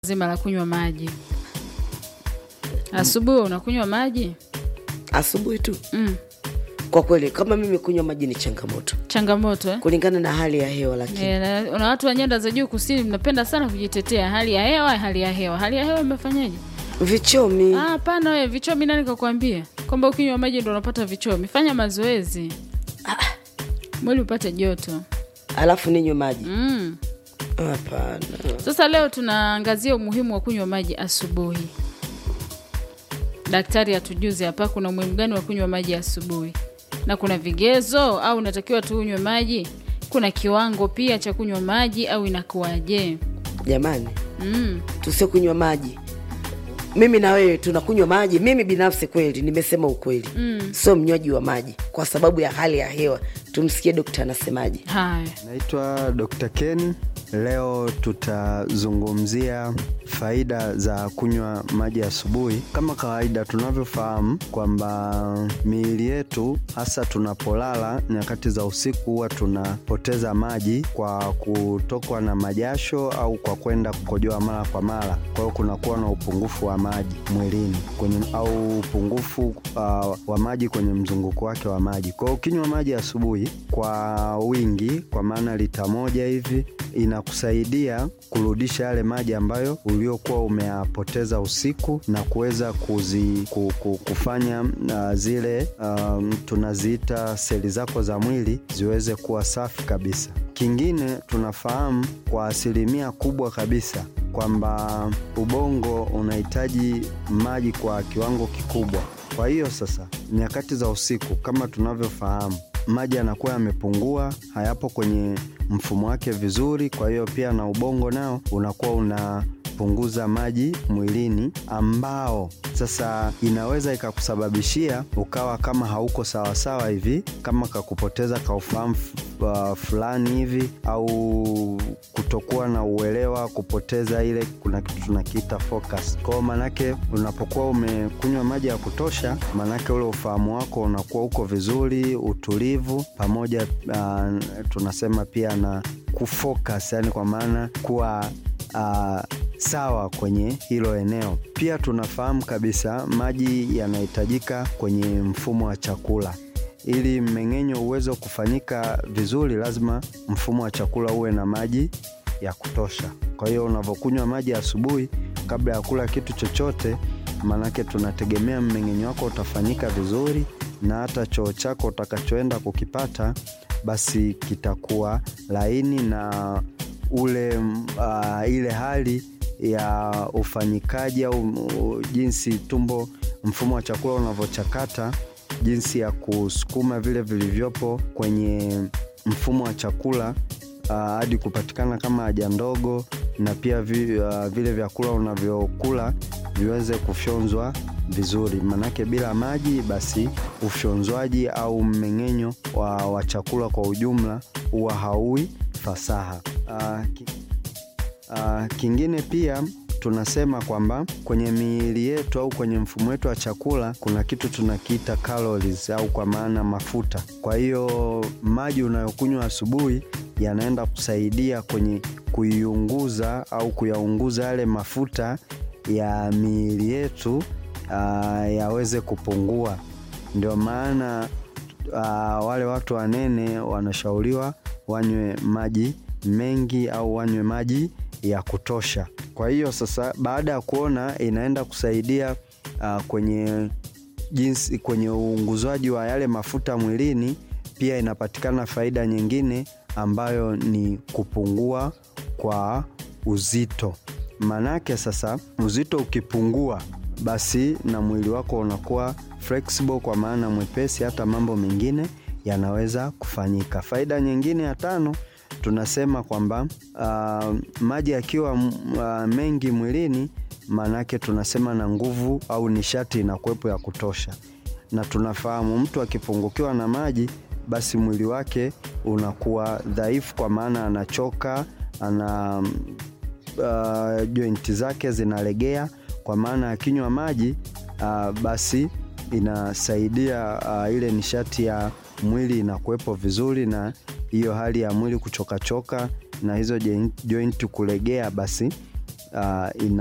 zima la kunywa maji. Asubuhi unakunywa maji? asubuhi tu. Mm. Kwa kweli, kama mimi kunywa maji ni changamoto Changamoto eh? kulingana na hali ya hewa, lakini Eh, na- na watu wa nyanda za juu kusini mnapenda sana kujitetea hali ya hewa, hali ya hewa, hali ya hewa imefanyaje? vichomi Ah, hapana wewe, vichomi nani kakwambia kwamba ukinywa maji ndo unapata vichomi? Fanya mazoezi mwili upate joto. alafu ninywe maji Mm. hapana. Sasa leo tunaangazia umuhimu wa kunywa maji asubuhi. Daktari atujuze hapa kuna umuhimu gani wa kunywa maji asubuhi, na kuna vigezo au unatakiwa tu unywe maji? Kuna kiwango pia cha kunywa maji au inakuwaje? Jamani, Mm. tusio kunywa maji. Mimi na wewe tunakunywa maji. Mimi binafsi kweli nimesema ukweli, sio mnywaji wa maji kwa sababu ya hali ya hewa. Tumsikie dokta anasemaje. Haya, Naitwa Dr. Ken. Leo tutazungumzia faida za kunywa maji asubuhi. Kama kawaida, tunavyofahamu kwamba miili yetu hasa tunapolala nyakati za usiku huwa tunapoteza maji kwa kutokwa na majasho au kwa kwenda kukojoa mara kwa mara. Kwa hiyo kunakuwa na upungufu wa maji mwilini kwenye, au upungufu uh, wa maji kwenye mzunguko wake wa maji. Kwa hiyo ukinywa maji asubuhi kwa wingi, kwa maana lita moja hivi inakusaidia kurudisha yale maji ambayo uliokuwa umeyapoteza usiku na kuweza kuzi, ku, ku, kufanya uh, zile um, tunaziita seli zako za mwili ziweze kuwa safi kabisa. Kingine tunafahamu kwa asilimia kubwa kabisa kwamba ubongo unahitaji maji kwa kiwango kikubwa. Kwa hiyo sasa, nyakati za usiku kama tunavyofahamu, maji yanakuwa yamepungua, hayapo kwenye mfumo wake vizuri. Kwa hiyo pia na ubongo nao unakuwa unapunguza maji mwilini, ambao sasa inaweza ikakusababishia ukawa kama hauko sawasawa hivi, kama kakupoteza kaufahamu uh, fulani hivi au kutokuwa na uelewa, kupoteza ile, kuna kitu tunakiita focus. Kwa hiyo manake unapokuwa umekunywa maji ya kutosha, manake ule ufahamu wako unakuwa uko vizuri, utulivu pamoja, uh, tunasema pia na kufocus, yani kwa maana kuwa uh, sawa kwenye hilo eneo. Pia tunafahamu kabisa maji yanahitajika kwenye mfumo wa chakula ili mmeng'enyo uweze kufanyika vizuri, lazima mfumo wa chakula uwe na maji ya kutosha. Kwa hiyo unavyokunywa maji asubuhi kabla ya kula kitu chochote, maanake tunategemea mmeng'enyo wako utafanyika vizuri, na hata choo chako utakachoenda kukipata basi kitakuwa laini na ule uh, ile hali ya ufanyikaji au uh, jinsi tumbo, mfumo wa chakula unavyochakata jinsi ya kusukuma vile vilivyopo kwenye mfumo wa chakula uh, hadi kupatikana kama haja ndogo, na pia vi, uh, vile vyakula unavyokula viweze kufyonzwa vizuri, manake bila maji basi ufyonzwaji au mmeng'enyo wa, wa chakula kwa ujumla huwa hauwi fasaha. Uh, ki, uh, kingine pia tunasema kwamba kwenye miili yetu au kwenye mfumo wetu wa chakula kuna kitu tunakiita calories au kwa maana mafuta. Kwa hiyo maji unayokunywa asubuhi yanaenda kusaidia kwenye kuiunguza au kuyaunguza yale mafuta ya miili yetu uh, yaweze kupungua. Ndio maana uh, wale watu wanene wanashauriwa wanywe maji mengi au wanywe maji ya kutosha. Kwa hiyo sasa, baada ya kuona inaenda kusaidia uh, kwenye jinsi kwenye uunguzwaji wa yale mafuta mwilini, pia inapatikana faida nyingine ambayo ni kupungua kwa uzito. Manake sasa uzito ukipungua, basi na mwili wako unakuwa flexible, kwa maana mwepesi, hata mambo mengine yanaweza kufanyika. Faida nyingine ya tano tunasema kwamba uh, maji yakiwa uh, mengi mwilini, maanake tunasema na nguvu au nishati inakuwepo ya kutosha, na tunafahamu mtu akipungukiwa na maji, basi mwili wake unakuwa dhaifu, kwa maana anachoka, ana uh, jointi zake zinalegea, kwa maana akinywa maji uh, basi inasaidia uh, ile nishati ya mwili inakuwepo vizuri na hiyo hali ya mwili kuchokachoka na hizo jointi kulegea, basi uh, ina